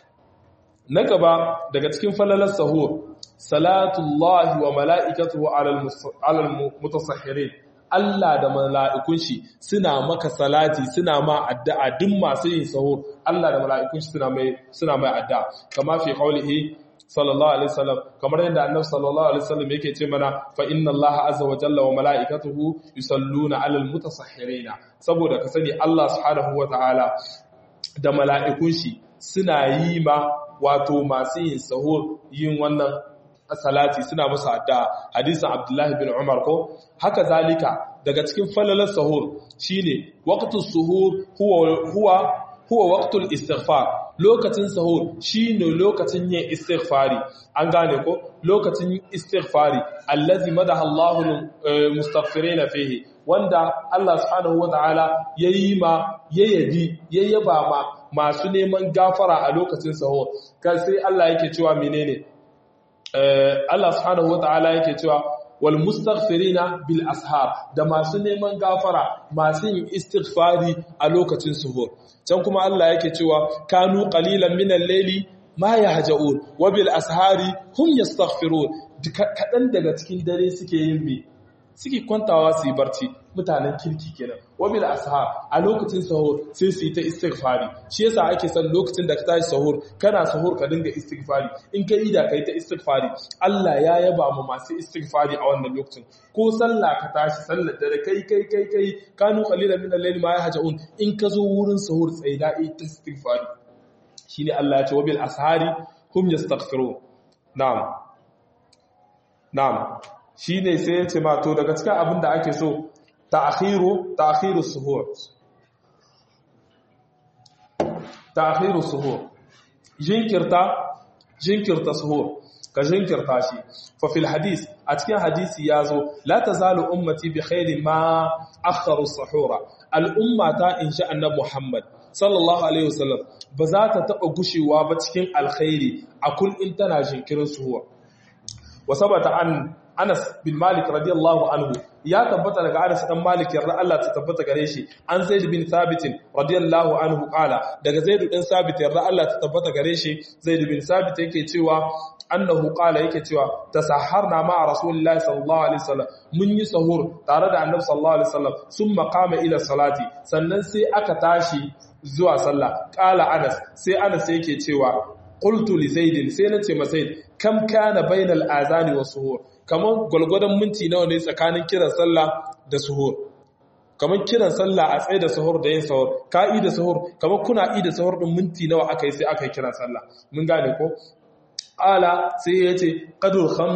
na gaba daga cikin falalar sahur salatullahi wa mala'ikatuhu alal mutasahhirin Allah da mala'ikun shi suna maka salati suna ma addu'a duk masu yin sahur Allah da mala'ikun shi suna mai suna mai addu'a kama fi qaulihi sallallahu alaihi wasallam kamar yadda annabi sallallahu alaihi wasallam yake ce mana fa inna allaha azza wa jalla wa malaikatuhu yusalluna alal mutasahhirina saboda ka sani Allah subhanahu wa ta'ala da mala'ikun shi suna yi ma wato masu yin sahur yin wannan salati suna musu addu'a hadisin Abdullahi bin Umar ko haka zalika daga cikin falalar sahur shine waqtus suhur huwa huwa huwa waqtul istighfar lokacin sahur shine lokacin yin istighfari an gane ko lokacin istighfari allazi madaha Allahu mustaghfirina fihi wanda Allah subhanahu wataala yayi ma yayabi yayyaba ma masu neman gafara a lokacin sahur kai sai Allah yake cewa menene Allah subhanahu wataala yake cewa wal mustaghfirina bil ashar da masu neman gafara masu yin istighfari a lokacin suhur can kuma Allah yake cewa kanu qalilan min al-layli ma yahja'un wa bil ashari hum yastaghfirun kadan daga cikin dare suke yin bi suke kwantawa su yi barci mutanen kirki kenan wabil ashar a lokacin sahur sai su yi ta istighfari shi yasa ake son lokacin da ka tashi sahur kana sahur ka dinga istighfari in ka ida kai ta istighfari Allah ya yaba mu masu istighfari a wannan lokacin ko sallah ka tashi sallar dare kai kai kai kai kanu qalilan min al-layli ma yahjaun in ka zo wurin sahur tsaida ta istighfari shine Allah ya ce wabil ashari hum yastaghfirun na'am na'am shi ne sai ya ce mato daga cikin abin da ake so ta'akhiru ta'akhiru suhur ta'akhiru suhur jinkirta jinkirta suhur ka jinkirta shi fa fil hadis a cikin hadisi yazo la tazalu ummati bi khairin ma akharu suhura al ummata insha annabi muhammad sallallahu alaihi wasallam ba za ta taba gushewa ba cikin alkhairi a kullin tana jinkirin suhur wa sabata an Anas bin Malik radiyallahu anhu ya tabbata daga Anas dan Malik yarda Allah ta tabbata gare shi an Zaid bin Thabit radiyallahu anhu kala daga Zaid bin Thabit yarda Allah ta tabbata gare shi Zaid bin Thabit yake cewa annahu qala yake cewa tasahharna ma rasulullahi sallallahu alaihi wasallam mun yi sahur tare da annabi sallallahu alaihi wasallam summa qama ila salati sannan sai aka tashi zuwa sallah qala anas sai anas yake cewa qultu li zaid sai nace ma zaid kam kana bainal azani was suhur kaman gulgudan minti nawa ne tsakanin kiran sallah da suhur kamar kiran sallah a tsaye da sahur da yin sahur ka yi da sahur kamar kuna yi da sahur din minti nawa aka yi sai aka yi kiran sallah mun gane ko ala sai ya ce qadur kham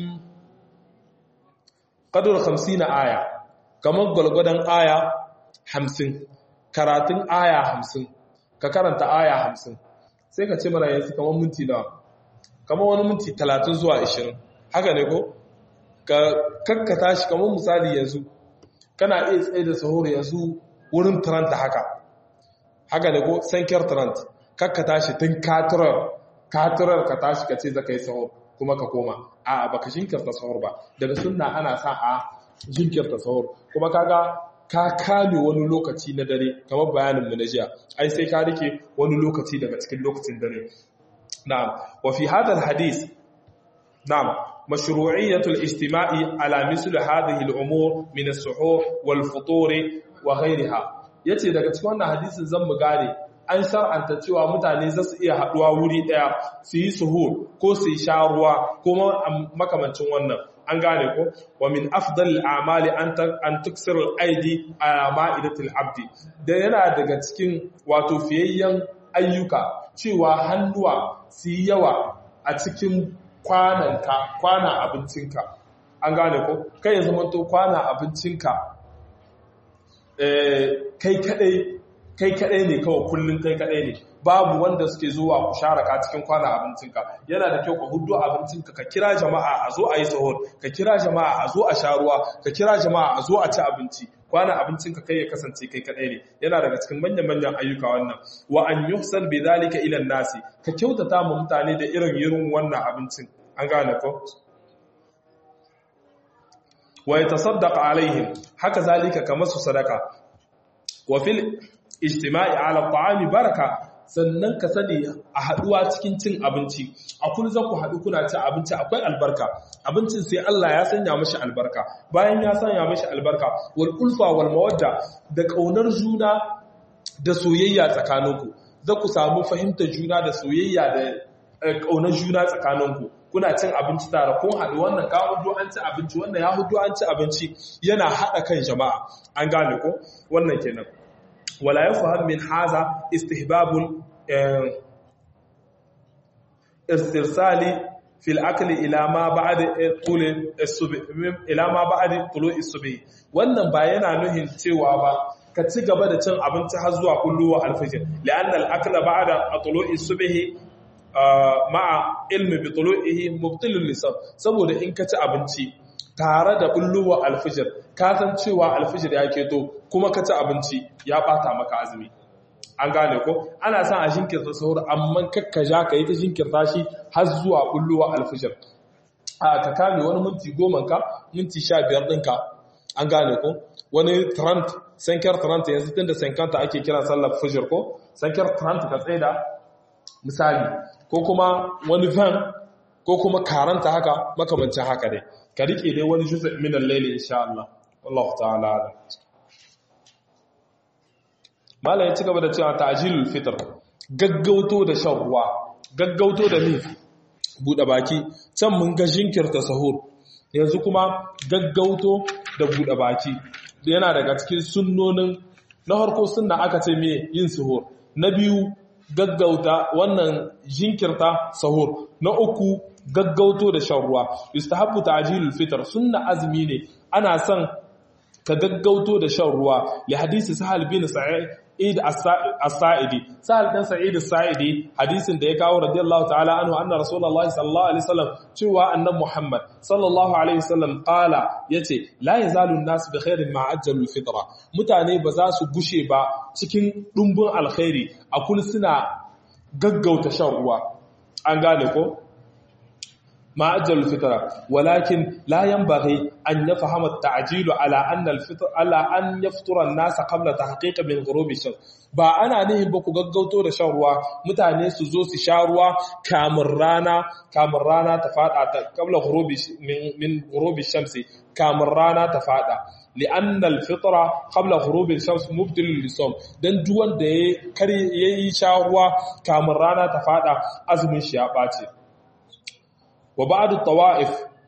qadur 50 aya kamar gulgudan aya 50 karatun aya 50 ka karanta aya 50 sai ka ce mana yanzu kamar minti nawa kamar wani minti 30 zuwa 20 haka ne ko ka kakkata shi kamar misali yanzu kana iya tsaye da sahur yanzu wurin taranta haka haka da ko sankiyar tarant kakka tashi tun katurar katurar ka tashi ka ce za ka yi sahur kuma ka koma a baka jinkirta sahur ba daga sunna ana sa a jinkirta sahur kuma kaga ka kame wani lokaci na dare kamar bayanin mu na jiya ai sai ka rike wani lokaci daga cikin lokacin dare na'am wa fi hadal hadith na'am مشروعية الاجتماع على مثل هذه الأمور من السحور والفطور وغيرها yace daga cikin wannan hadisin zan mu gane an shar'anta cewa mutane za su iya haduwa wuri daya su yi suhur ko su yi sharuwa ko makamancin wannan an gane ko wa min afdal a'mali an tuksir al-aidi ala ma'idatil abdi da yana daga cikin wato fiyayyen ayyuka cewa hannuwa su yi yawa a cikin kwananka kwana abincinka an gane ko kai ya zama to kwana abincinka kai kadai kai kadai ne kawai kullun kai kadai ne babu wanda suke zuwa ku sharaka cikin kwana abincinka yana da kyau ka hudu abincinka ka kira jama'a a zo a yi sahur ka kira jama'a a zo a sha ruwa ka kira jama'a a zo a ci abinci kwana abincinka kai ya kasance kai kadai ne yana daga cikin manyan manyan ayyuka wannan wa an yuhsan bi zalika ila nasi ka kyautata mu mutane da irin irin wannan abincin an gane ko wa yatasaddaq alaihim haka zalika kamar su sadaka wa fil ijtima'i ala ta'ami baraka sannan ka sani a haduwa cikin cin abinci a kun za ku haɗu kuna ci abinci akwai albarka abincin sai Allah ya sanya mashi albarka bayan ya sanya mashi albarka wal ulfa wal mawadda da kaunar juna da soyayya tsakaninku za ku samu fahimtar juna da soyayya da kaunar juna tsakaninku kuna cin abinci tare kun haɗu wannan ka hudu an ci abinci wannan ya hudu an ci abinci yana haɗa kan jama'a an gane ko wannan kenan wala yafham min haza istihbabul istirsali fil akli ila ma ba'da tul as-subh ila ma ba'da tulu as-subh wannan ba yana nuhin cewa ba ka ci gaba da cin abinci har zuwa kulluwa al-fajr li'anna al-akla ba'da tulu as-subh ma'a ilmi bi tulu'ihi mubtilul lisan saboda in ka ci abinci tare da bulluwa alfijir ka san cewa alfijir ya keto kuma ka ci abinci ya bata maka azumi an gane ko ana son a jinkirta sahur amma kakka ja ka yi ta jinkirta shi har zuwa bulluwa alfijir a ka kame wani minti goma ka minti sha biyar ɗinka an gane ko wani trant sankar trant yanzu tun da sankanta ake kira sallar fijir ko sankar trant ka tsaye da misali ko kuma wani van ko kuma karanta haka makamancin haka dai ka rike dai wani juzu min al-layli insha Allah wallahu ta'ala mallan ya ci gaba da cewa ta'jilul fitr gaggauto da shan ruwa gaggauto da ni bude baki can mun ga jinkirta sahur yanzu kuma gaggauto da bude baki yana daga cikin sunnonin na harko sunna aka ce me yin sahur na biyu gaggauta wannan jinkirta sahur na uku gaggauto da shan ruwa yustahabbu ta'jilul fitr sunna azmi ne ana son ka gaggauto da shan ruwa li hadisi sahal bin sa'id as-sa'idi sahal dan sa'id as-sa'idi hadisin da ya kawo radiyallahu ta'ala anhu anna rasulullahi sallallahu alaihi wasallam cewa annabi muhammad sallallahu alaihi wasallam qala yace la yazalu an-nas bi khairin ma ajjalul fitra mutane ba za su gushe ba cikin dumbun alkhairi a kul suna gaggauta shan ruwa an gane ko ما أجل الفطرة ولكن لا ينبغي أن يفهم التعجيل على أن الفطر على أن يفطر الناس قبل تحقيق من غروب الشمس ba ana nihin ba ku gaggauto da shan ruwa mutane su zo su sha ruwa kamun rana kamun rana ta fada ta kabla ghurubi min ghurubi shamsi kamun rana ta fada li'anna al-fitra qabla ghurubi shams mubtil lisawm dan duk wanda ya kare yayi sha ruwa kamun rana ta fada azumin shi ya bace wa ba'du tawa'if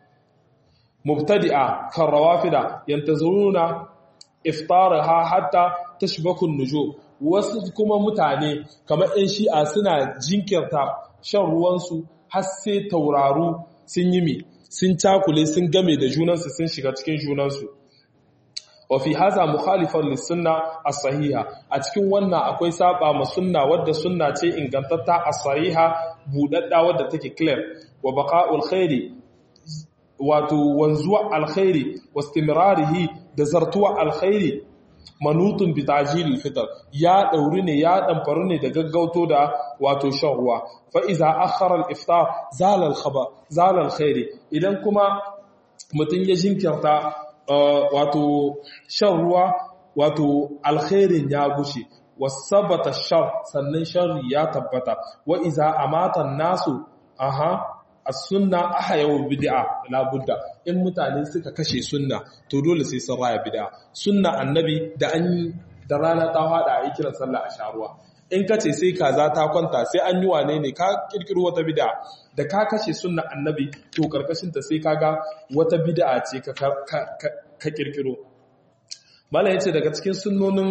mubtadi'a kan rawafida yantazuruna iftaraha hatta tashbaku an-nujum wasu kuma mutane kamar ɗan shi'a suna jinkirta shan ruwansu har sai tauraru sun yi mi sun cakule sun game da junansu sun shiga cikin junansu wa fi haza mukhalifan lisunna as-sahiha a cikin wannan akwai saba ma sunna wadda sunna ce ingantatta as-sahiha budadda wadda take clear wa baqa'ul khairi wato wanzuwa alkhairi wa istimrarihi da zartuwa alkhairi manutun bi tajilil fitr ya dauri ne ya damfaru ne da gaggauto da wato shan ruwa fa iza akhara al-iftar zala al-khaba zala al-khairi idan kuma mutun ya jinkirta wato shan ruwa wato alkhairin ya gushe wasabata shar sannan sharri ya tabbata wa iza amata nasu aha as-sunna ahyawu bid'a la budda in mutane suka kashe sunna to dole sai sun raya bid'a sunna annabi da an da rana ta fada a yi kiran sallah a sharuwa in ka ce sai kaza ta kwanta sai an yi wane ne ka kirkiro wata bid'a da ka kashe sunna annabi to karkashin ta sai kaga wata bid'a ce ka ka kirkiro mala yace daga cikin sunnonin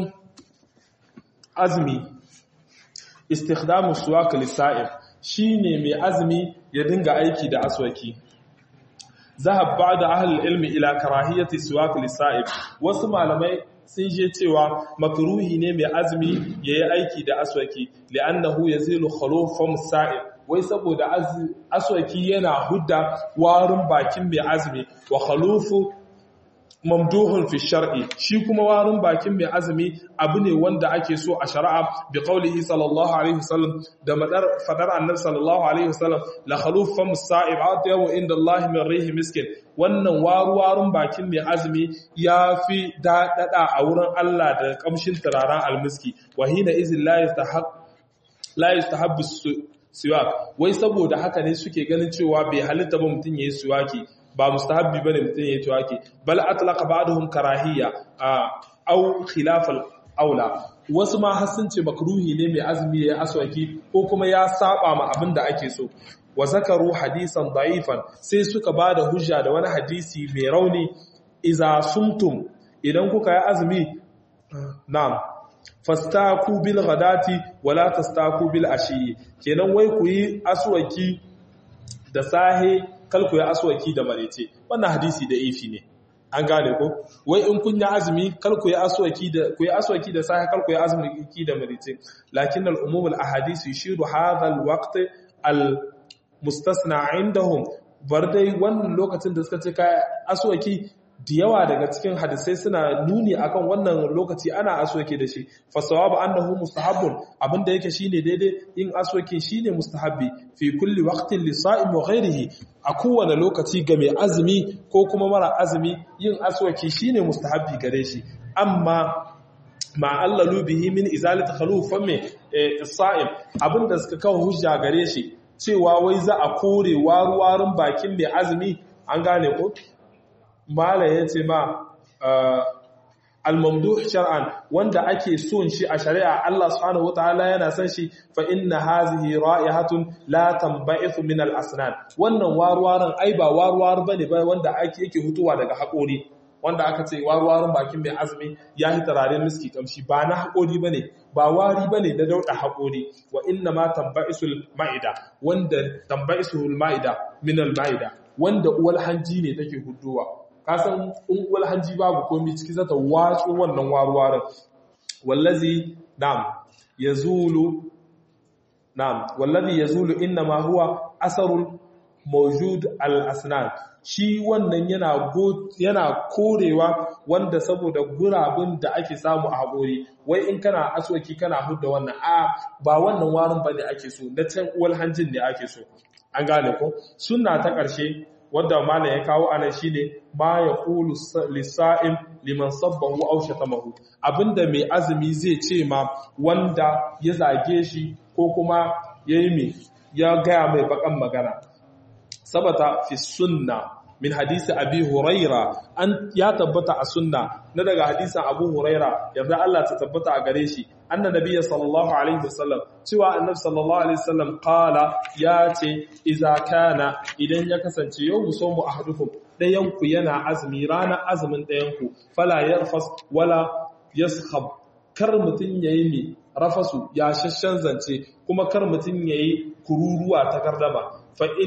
azmi istikhdamu suwak lisa'ir shine mai azmi ya dinga aiki da aswaki zahab ba'da ahli ilmi ila karahiyati suwak lisa'ib wasu malamai sun je cewa makruhi ne mai azmi yayi aiki da aswaki li'annahu yazilu khulufum sa'ib wai saboda aswaki yana hudda warin bakin mai azmi wa khalufu mamduhun fi shar'i shi kuma warin bakin mai azumi abu ne wanda ake so a shari'a bi qaulihi sallallahu alaihi wasallam da madar fadar annabi sallallahu alaihi wasallam la khalufam sa'ib atiyahu inda Allah min rihi miskin wannan waruwarun bakin mai azumi yafi dadada a wurin Allah da kamshin turaren almiski wa hina izin la yastahaq la yastahabbu siwak wai saboda haka ne suke ganin cewa bai halitta ba mutun yayi siwaki ba mustahabbi bane mutum yayi tuwaki bal atlaqa ba'dhum karahiyya aw khilaf al-aula wasu ma har sun ce makruhi ne mai azumi yayi aswaki ko kuma ya saba ma abin da ake so wa zakaru hadisan da'ifan sai suka bada hujja da wani hadisi mai rauni iza sumtum idan kuka yi azumi na'am fastaku bil ghadati wala tastaku bil ashi kenan wai ku yi aswaki da sahe kalku ya aswaki da marece wannan hadisi da ifi ne an gane ko wai in kun yi azumi kalku ya aswaki da ku yi aswaki da sahi kalku ya azumi da marece lakin al umum al ahadith yushiru hadha al waqt al mustasna indahum bar dai wannan lokacin da suka ce kai aswaki da yawa daga cikin hadisai suna nuni akan wannan lokaci ana aswaki da shi fa sawabu annahu mustahabbun abinda yake shine daidai yin aswaki shine mustahabbi fi kulli waqtin li sa'im wa ghayrihi a kowane lokaci ga mai azumi ko kuma mara azumi yin aswaki shine mustahabbi gare shi amma ma allalu bihi min izalati khalufan mai sa'im abinda suka kawo hujja gare shi cewa wai za a kore waruwarin bakin mai azumi an gane ko mala ya ce ma al-mamduh shar'an wanda ake son shi a shari'a Allah subhanahu wataala yana son shi fa inna hazihi ra'ihatun la tanba'ithu min al-asnan wannan warwaran ai ba warwar bane ba wanda ake yake hutuwa daga haƙori wanda aka ce warwarin bakin mai azumi ya yi turaren miski kamshi ba na haƙori bane ba wari bane da dauda haƙori wa inna ma tanba'isul ma'ida wanda tanba'isul ma'ida min al-ma'ida wanda uwal hanji ne take huduwa kasan unguwar hanji babu komi ciki zata watsu wannan waruwarin wallazi na'am yazulu na'am wallazi yazulu inma huwa asarul mawjud al-asnan shi wannan yana yana korewa wanda saboda gurabun da ake samu a haƙori wai in kana aswaki kana hudda wannan a ba wannan warin bane ake so na can uwal hanjin ne ake so an gane ko sunna ta ƙarshe wadda malam ya kawo anan shine ma ya qulu lisa'im liman sabbahu aw shatamahu abinda mai azumi zai ce ma wanda ya zage shi ko kuma yayi me ya gaya mai bakan magana sabata fi sunna min hadisi abi huraira an ya tabbata a sunna na daga hadisin abu huraira yarda Allah ta tabbata a gare shi anna nabiyyi sallallahu alaihi wasallam cewa annabi sallallahu alaihi wasallam qala ya ce idza kana idan ya kasance yau musammu ahadukum dayan ku yana azumi ranar azumin dayan ku fala yarfas wala yaskhab kar mutun yayi ne rafasu ya shashshan zance kuma kar mutun yayi kururuwa ta gardama fa in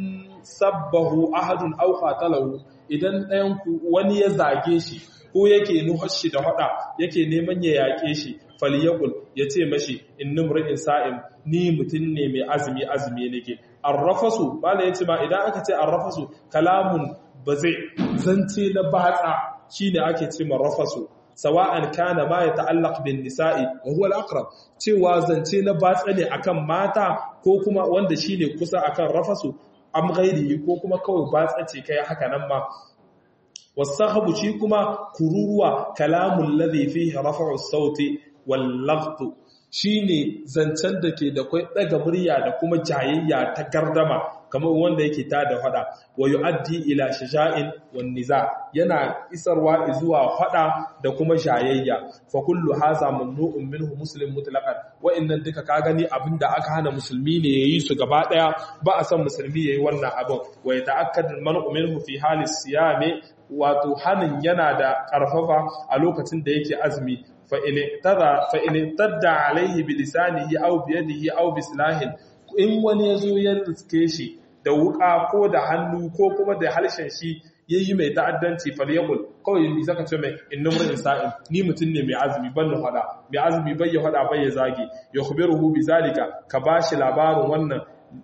sabbahu ahadun aw qatalahu idan ɗayan ku wani ya zage shi ko yake nuhar shi da hada yake neman ya yake shi falyakul yace mashi innumrin sa'im ni mutun ne mai azumi azumi nake arrafasu bala yace ma idan aka ce arrafasu kalamun bazai zance na batsa shine ake ce rafasu sawa'an kana ma ya ta'allaq bin nisa'i wa huwa al-aqrab cewa zance na batsa ne akan mata ko kuma wanda shine kusa akan rafasu am ghairihi ko kuma kawai ba tsace kai haka nan ma wasahabu shi kuma kururuwa kalamul ladhi fihi raf'u sauti wal laght shine zancen da ke da kai daga murya da kuma jayayya ta gardama kamar wanda yake ta da fada wa yu'addi ila shaja'in wan niza yana isarwa zuwa fada da kuma jayayya fa kullu hadha mamnu'un minhu muslim mutlaqan wa innan duka ka gani abinda aka hana musulmi ne yayi su gaba daya ba a san musulmi yayi wannan abin wa yata'akkadu al-man'u minhu fi halis siyami wato hanin yana da karfafa a lokacin da yake azumi fa in tada fa in tadda alaihi bi lisanihi aw bi yadihi aw bi silahin in wani yazo ya riske shi da wuka ko da hannu ko kuma da harshen shi yayi mai ta'addanci falyakul kawai yi zaka ce mai innum rin sa'in ni mutun ne mai azumi ban da fada mai azumi bai ya fada bai ya zage ya khubiruhu bi zalika ka bashi labarin wannan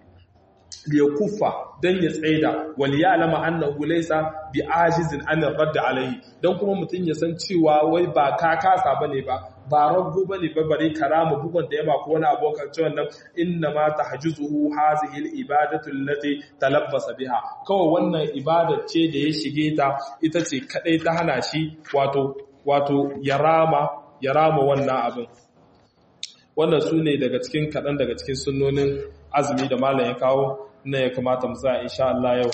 liyakuffa dan ya tsaida wal ya'lama annahu laysa bi ajizin an radd alayhi dan kuma mutun ya san cewa wai ba ka kasa bane ba ba rago bane ba bare karama bugun da yaba ko wani abokan cewa nan inna ma tahjuzuhu hazihi al ibadatu allati talabbasa biha kawai wannan ibada ce da ya shige ta ita ce kadai ta hana shi wato wato yarama yarama wannan abin wannan su ne daga cikin kaɗan daga cikin sunnonin azumi da malam ya kawo na ya kamata mu tsaya insha Allah yau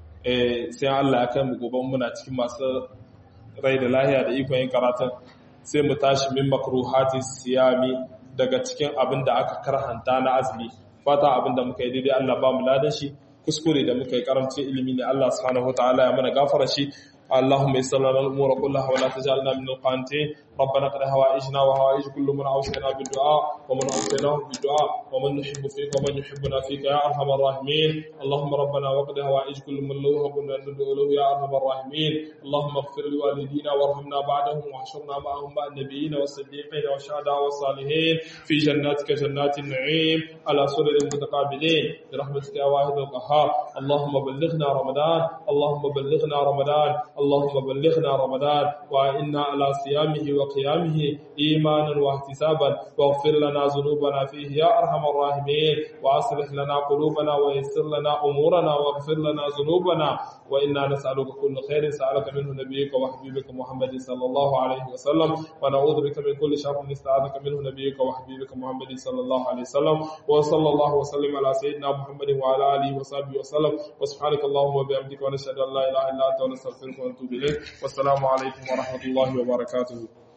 sai Allah ya kai mu gobe muna cikin masu rai da lahiya da ikon yin karatun sai mu tashi min makruhati siyami daga cikin abin da aka karhanta na azumi fata abin da muka yi daidai Allah ba mu ladan shi kuskure da muka yi karamcin ilimi ne Allah subhanahu wataala ya mana gafara shi اللهم يسر لنا الامور كلها ولا تجعلنا من القانتين ربنا قد هوائجنا وهوائج كل من اوصينا بالدعاء ومن اوصيناه بالدعاء ومن نحب فيك ومن يحبنا فيك يا ارحم الراحمين اللهم ربنا وقد هوائج كل من له كنا ندعو له يا ارحم الراحمين اللهم اغفر لوالدينا وارحمنا بعدهم واحشرنا معهم مع النبيين والصديقين والشهداء والصالحين في جناتك جنات النعيم على سرر متقابلين برحمتك يا واحد القهار اللهم بلغنا رمضان اللهم بلغنا رمضان اللهم بلغنا رمضان وإنا على صيامه وقيامه إيمانا واحتسابا واغفر لنا ذنوبنا فيه يا أرحم الراحمين وأصلح لنا قلوبنا ويسر لنا أمورنا واغفر لنا ذنوبنا وإنا نسألك كل خير سألك منه نبيك وحبيبك محمد صلى الله عليه وسلم ونعوذ بك من كل شر استعاذك منه نبيك وحبيبك محمد صلى الله عليه وسلم وصلى الله وسلم على سيدنا محمد وعلى آله وصحبه وسلم وسبحانك اللهم وبحمدك ونشهد أن لا إله إلا أنت ونستغفرك ونتوب إليك والسلام عليكم ورحمة الله وبركاته